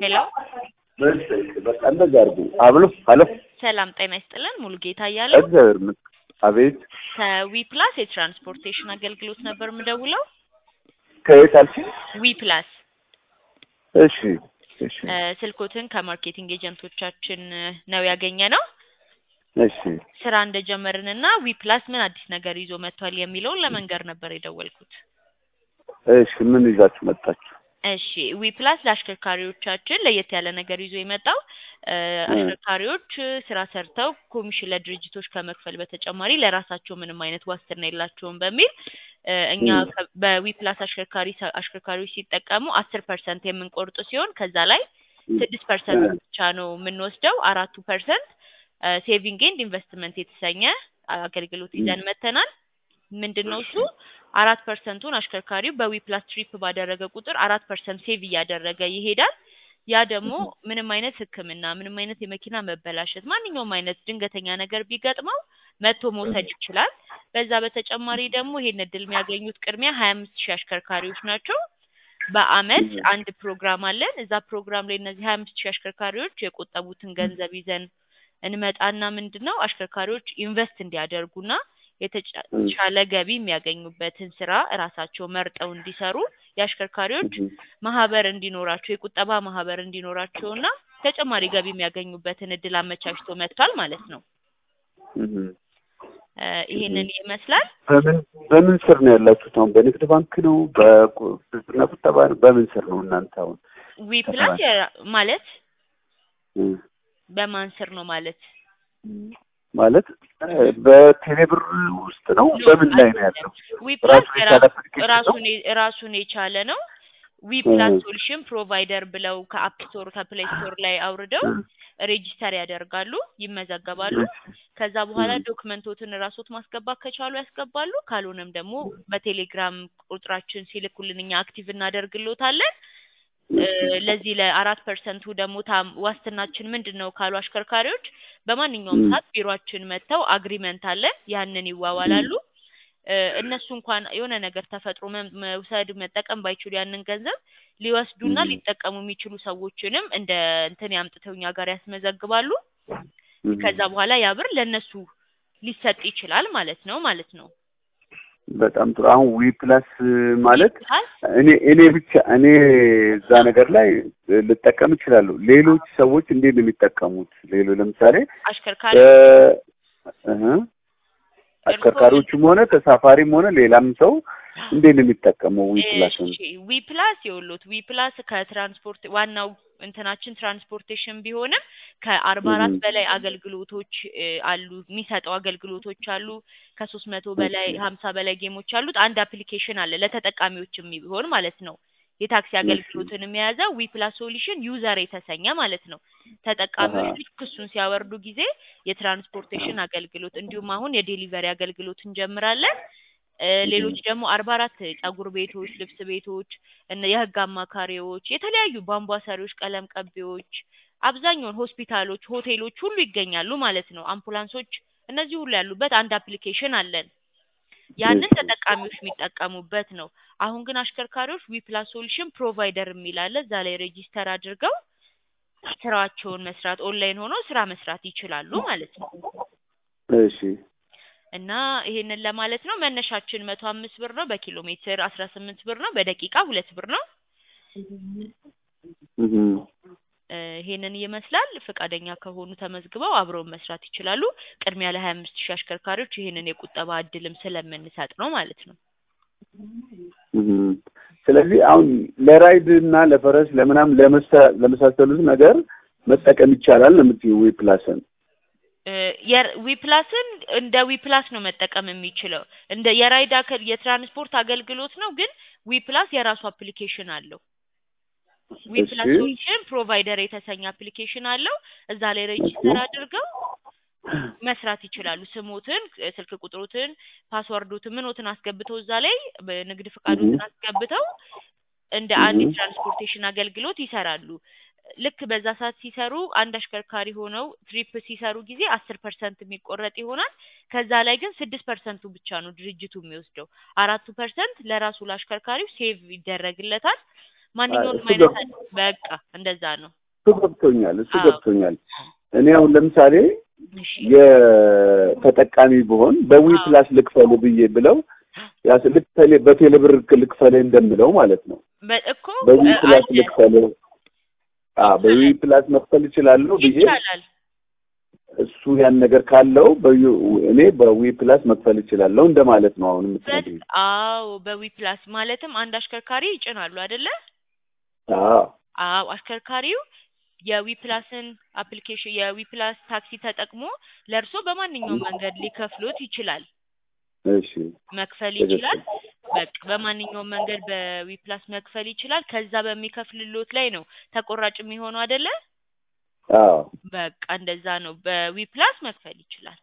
ሄሎ በቃ እንደዛ አድርጉ። አብሎ አሎ ሰላም ጤና ይስጥልን። ሙሉ ጌታ እያለ እግዚአብሔር ይመስገን። አቤት ከዊ ፕላስ የትራንስፖርቴሽን አገልግሎት ነበር የምደውለው። ከየት አልሽኝ? ዊ ፕላስ እሺ እሺ እ፣ ስልኮትን ከማርኬቲንግ ኤጀንቶቻችን እ፣ ነው ያገኘ ነው። እሺ ስራ እንደጀመርንና ዊ ፕላስ ምን አዲስ ነገር ይዞ መጥቷል የሚለውን ለመንገር ነበር የደወልኩት። እሺ ምን ይዛችሁ መጣችሁ? እሺ ዊ ፕላስ ለአሽከርካሪዎቻችን ለየት ያለ ነገር ይዞ የመጣው እ፣ አሽከርካሪዎች እ፣ ስራ ሰርተው ኮሚሽን ለድርጅቶች ከመክፈል በተጨማሪ ለራሳቸው ምንም አይነት ዋስትና የላቸውም በሚል እ፣ እኛ ም። ከ- በዊ ፕላስ አሽከርካሪ ሰ- አሽከርካሪዎች ሲጠቀሙ አስር ፐርሰንት የምንቆርጥ ሲሆን ከዛ ላይ ስድስት ፐርሰንት ብቻ ነው የምንወስደው። አራቱ ፐርሰንት ሴቪንግ ኤንድ ኢንቨስትመንት የተሰኘ አገልግሎት ይዘን መተናል። ምንድን ነው እሱ? አራት ፐርሰንቱን አሽከርካሪው በዊ ፕላስ ትሪፕ ባደረገ ቁጥር አራት ፐርሰንት ሴቭ እያደረገ ይሄዳል። ያ ደግሞ ምንም አይነት ሕክምና ምንም አይነት የመኪና መበላሸት ማንኛውም አይነት ድንገተኛ ነገር ቢገጥመው መጥቶ መውሰድ ይችላል። በዛ በተጨማሪ ደግሞ ይሄን እድል የሚያገኙት ቅድሚያ ሀያ አምስት ሺህ አሽከርካሪዎች ናቸው። በአመት አንድ ፕሮግራም አለን። እዛ ፕሮግራም ላይ እነዚህ ሀያ አምስት ሺህ አሽከርካሪዎች የቆጠቡትን ገንዘብ ይዘን እንመጣና ምንድን ነው አሽከርካሪዎች ኢንቨስት እንዲያደርጉና የተሻለ ገቢ የሚያገኙበትን ስራ እራሳቸው መርጠው እንዲሰሩ የአሽከርካሪዎች ማህበር እንዲኖራቸው የቁጠባ ማህበር እንዲኖራቸውና ተጨማሪ ገቢ የሚያገኙበትን እድል አመቻችቶ መጥቷል ማለት ነው። እህ። እ፣ ይሄንን ይመስላል። በምን በምን ስር ነው ያላችሁት? አሁን በንግድ ባንክ ነው በብድርና ቁጠባ ነው? በምን ስር ነው እናንተ አሁን? ዊ ፕላስ የራ- ማለት እ፣ በማን ስር ነው ማለት ማለት እ፣ በቴሌብር ውስጥ ነው? በምን ላይ ነው ያለው? ዊ ፕላስ ራሱን የቻለ አፕሊኬሽን ነው? ራሱን የ- ራሱን የቻለ ነው። ዊ ፕላስ ሶሉሽን ፕሮቫይደር ብለው ከአፕ ስቶር ከፕሌይ ስቶር ላይ አውርደው ሬጂስተር ያደርጋሉ፣ ይመዘገባሉ። ከዛ በኋላ ዶክመንቶትን ራሶት ማስገባት ከቻሉ ያስገባሉ። ካልሆነም ደግሞ በቴሌግራም ቁጥራችን ሲልኩልን እኛ አክቲቭ እናደርግሎታለን። እ፣ ለዚህ ለአራት ፐርሰንቱ ደግሞ ታም- ዋስትናችን ምንድን ነው ካሉ አሽከርካሪዎች በማንኛውም ም። ሰዓት ቢሮአችን መጥተው አግሪመንት አለን፣ ያንን ይዋዋላሉ። እ፣ እነሱ እንኳን የሆነ ነገር ተፈጥሮ መ- መውሰድ መጠቀም ባይችሉ ያንን ገንዘብ ሊወስዱና ም። ሊጠቀሙ የሚችሉ ሰዎችንም እንደ እንትን ያምጥተው እኛ ጋር ያስመዘግባሉ። እህ። ከዛ በኋላ ያ ብር ለእነሱ ሊሰጥ ይችላል ማለት ነው ማለት ነው። በጣም ጥሩ። አሁን ዊ ፕላስ ማለት ፕላስ እኔ እኔ ብቻ እኔ እዛ ነገር ላይ ልጠቀም እችላለሁ። ሌሎች ሰዎች እንዴት ነው የሚጠቀሙት? ሌሎ ለምሳሌ አሽከርካሪ እ፣ እህ፣ አሽከርካሪዎችም ሆነ ተሳፋሪም ሆነ ሌላም ሰው እንዴት ነው የሚጠቀመው ዊ ፕላስን? እሺ ዊ ፕላስ የወሎት ዊ ፕላስ ከትራንስፖርት ዋናው እንትናችን ትራንስፖርቴሽን ቢሆንም ከአርባ አራት እህ። በላይ አገልግሎቶች እ፣ አሉ የሚሰጠው አገልግሎቶች አሉ። ከሶስት መቶ በላይ ሀምሳ በላይ ጌሞች አሉት። አንድ አፕሊኬሽን አለ ለተጠቃሚዎች የሚሆን ማለት ነው። የታክሲ አገልግሎትን የያዘ ዊ ፕላስ ሶሉሽን ዩዘር የተሰኘ ማለት ነው። ተጠቃሚዎች አሃ። ልክ እሱን ሲያወርዱ ጊዜ የትራንስፖርቴሽን አገልግሎት እንዲሁም አሁን የዴሊቨሪ አገልግሎት እንጀምራለን። እ፣ ሌሎች ደግሞ አርባ አራት ጸጉር ቤቶች፣ ልብስ ቤቶች፣ እነ የህግ አማካሪዎች፣ የተለያዩ ቧንቧ ሰሪዎች፣ ቀለም ቀቢዎች፣ አብዛኛውን ሆስፒታሎች፣ ሆቴሎች ሁሉ ይገኛሉ ማለት ነው። አምቡላንሶች፣ እነዚህ ሁሉ ያሉበት አንድ አፕሊኬሽን አለን። ያንን እሺ። ተጠቃሚዎች የሚጠቀሙበት ነው። አሁን ግን አሽከርካሪዎች ዊ ፕላስ ሶሉሽን ፕሮቫይደር የሚል አለ። እዛ ላይ ሬጂስተር አድርገው ስራቸውን መስራት ኦንላይን ሆኖ ስራ መስራት ይችላሉ ማለት ነው። እሺ እና ይሄንን ለማለት ነው። መነሻችን መቶ አምስት ብር ነው። በኪሎ ሜትር አስራ ስምንት ብር ነው። በደቂቃ ሁለት ብር ነው። እህ። እ፣ ይሄንን ይመስላል። ፈቃደኛ ከሆኑ ተመዝግበው አብረውን መስራት ይችላሉ። ቅድሚያ ለሀያ አምስት ሺህ አሽከርካሪዎች ይሄንን የቁጠባ እድልም ስለምንሰጥ ነው ማለት ነው። እህ። ስለዚህ አሁን ለራይድ እና ለፈረስ ለምናምን ለመሳ- ለመሳሰሉት ነገር መጠቀም ይቻላል ነው የምትይው ዊ ፕላስን? እ፣ የር- ዊ ፕላስን እንደ ዊ ፕላስ ነው መጠቀም የሚችለው። እንደ የራይድ አከል የትራንስፖርት አገልግሎት ነው፣ ግን ዊ ፕላስ የራሱ አፕሊኬሽን አለው። ዊ እሺ። ፕላስ ሶሉሽን ፕሮቫይደር የተሰኘ አፕሊኬሽን አለው። እዛ ላይ ሬጂስተር አድርገው መስራት ይችላሉ። ስሞትን፣ እ፣ ስልክ ቁጥሮትን፣ ፓስወርዶትን፣ ምኖትን አስገብተው እዛ ላይ በንግድ ፈቃዶትን አስገብተው እንደ አንድ እህ። የትራንስፖርቴሽን አገልግሎት ይሰራሉ። ልክ በዛ ሰዓት ሲሰሩ አንድ አሽከርካሪ ሆነው ትሪፕ ሲሰሩ ጊዜ አስር ፐርሰንት የሚቆረጥ ይሆናል። ከዛ ላይ ግን ስድስት ፐርሰንቱ ብቻ ነው ድርጅቱ የሚወስደው። አራቱ ፐርሰንት ለራሱ ለአሽከርካሪው ሴቭ ይደረግለታል። ማንኛውንም እሱ አይነት ገብ- በቃ እንደዛ ነው። እሱ ገብቶኛል እሱ አዎ። ገብቶኛል። እኔ አሁን ለምሳሌ እሺ የተጠቃሚ ብሆን በዊ አዎ። ፕላስ ልክፈል ብዬ ብለው ያስ ልክ ቴሌ በቴሌ ብር ልክፈል እንደምለው ማለት ነው። በ- እኮ በዊ እ፣ ፕላስ አለ ልክፈል አ በዊ ፕላስ መክፈል እችላለሁ ብዬ ይቻላል። እሱ ያን ነገር ካለው በዩ- እኔ በዊ ፕላስ መክፈል እችላለሁ እንደማለት ነው። አሁን የምትነግሪኝ? በት- አዎ በዊ ፕላስ ማለትም አንድ አሽከርካሪ ይጭናሉ አይደለ? አዎ አዎ አሽከርካሪው የዊ ፕላስን አፕሊኬሽን የዊ ፕላስ ታክሲ ተጠቅሞ ለእርሶ በማንኛውም መንገድ ሊከፍሎት ይችላል፣ እሺ መክፈል ትክክል። ይችላል። በቃ በማንኛውም መንገድ በዊ ፕላስ መክፈል ይችላል። ከዛ በሚከፍልሎት ላይ ነው ተቆራጭ የሚሆነው አይደለ? አዎ በቃ እንደዛ ነው። በዊ ፕላስ መክፈል ይችላል።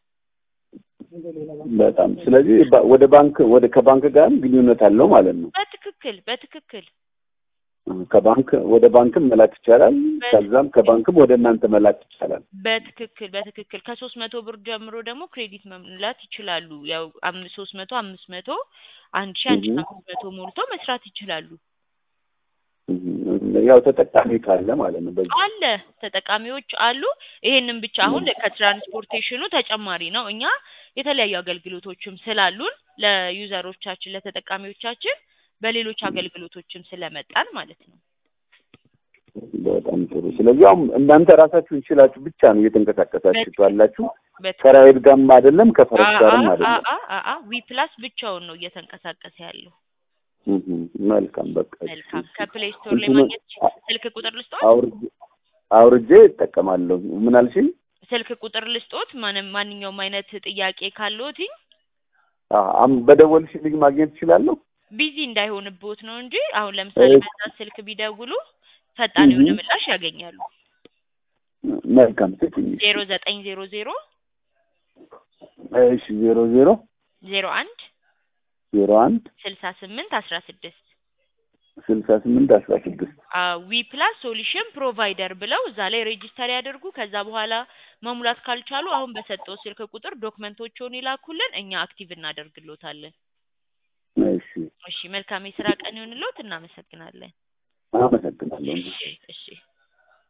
በጣም ስለዚህ ባ- ወደ ባንክ ወደ ከባንክ ጋርም ግንኙነት አለው ማለት ነው። በትክክል በትክክል ከባንክ ወደ ባንክም መላክ ይቻላል። በ- ከዛም ከባንክም ወደ እናንተ መላክ ይቻላል። በትክክል በትክክል ከሶስት መቶ ብር ጀምሮ ደግሞ ክሬዲት መሙላት ይችላሉ። ያው አምስት ሶስት መቶ አምስት መቶ አንድ ሺ አንድ ሺ እህ። አምስት መቶ ሞልቶ መስራት ይችላሉ። እም፣ ያው ተጠቃሚ ካለ ማለት ነው። በዚህ አለ ተጠቃሚዎች አሉ። ይሄንን ብቻ አሁን ከትራንስፖርቴሽኑ ተጨማሪ ነው። እኛ የተለያዩ አገልግሎቶችም ስላሉን ለዩዘሮቻችን ለተጠቃሚዎቻችን በሌሎች አገልግሎቶችም ስለመጣን ማለት ነው። በጣም ጥሩ። ስለዚህ አሁን እናንተ ራሳችሁን ችላችሁ ብቻ ነው እየተንቀሳቀሳችሁ ያላችሁ። በትክክል ከራይድ ጋርም አይደለም ከፈረስ ጋርም አይደለም። ዊ ፕላስ ብቻውን ነው እየተንቀሳቀሰ ያለው። እህ፣ መልካም በቃ እሺ፣ መልካም እሺ። ከፕሌይ ስቶር ላይ እንትኑን ማግኘት ይችላል። ስልክ ቁጥር ልስጦት አውርጄ አውርጄ እጠቀማለሁ። ምን አልሽኝ? ስልክ ቁጥር ልስጦት ማንም ማንኛውም አይነት ጥያቄ ካለዎት አ አም- በደወልሽልኝ ማግኘት እችላለሁ? ቢዚ እንዳይሆንብዎት ነው እንጂ አሁን ለምሳሌ እሺ። በዛ ስልክ ቢደውሉ ፈጣን የሆነ እህ። ምላሽ ያገኛሉ። መልካም ስጥኝ። ዜሮ ዘጠኝ ዜሮ ዜሮ እሺ ዜሮ ዜሮ ዜሮ አንድ ዜሮ አንድ ስልሳ ስምንት አስራ ስድስት ስልሳ ስምንት አስራ ስድስት ዊ ፕላስ ሶሉሽን ፕሮቫይደር ብለው እዛ ላይ ሬጂስተር ያደርጉ። ከዛ በኋላ መሙላት ካልቻሉ አሁን በሰጠው ስልክ ቁጥር ዶክመንቶቹን ይላኩልን፣ እኛ አክቲቭ እናደርግሎታለን። እሺ እሺ መልካም የስራ ቀን ይሁንልዎት። እናመሰግናለን። አመሰግናለሁ። እሺ እሺ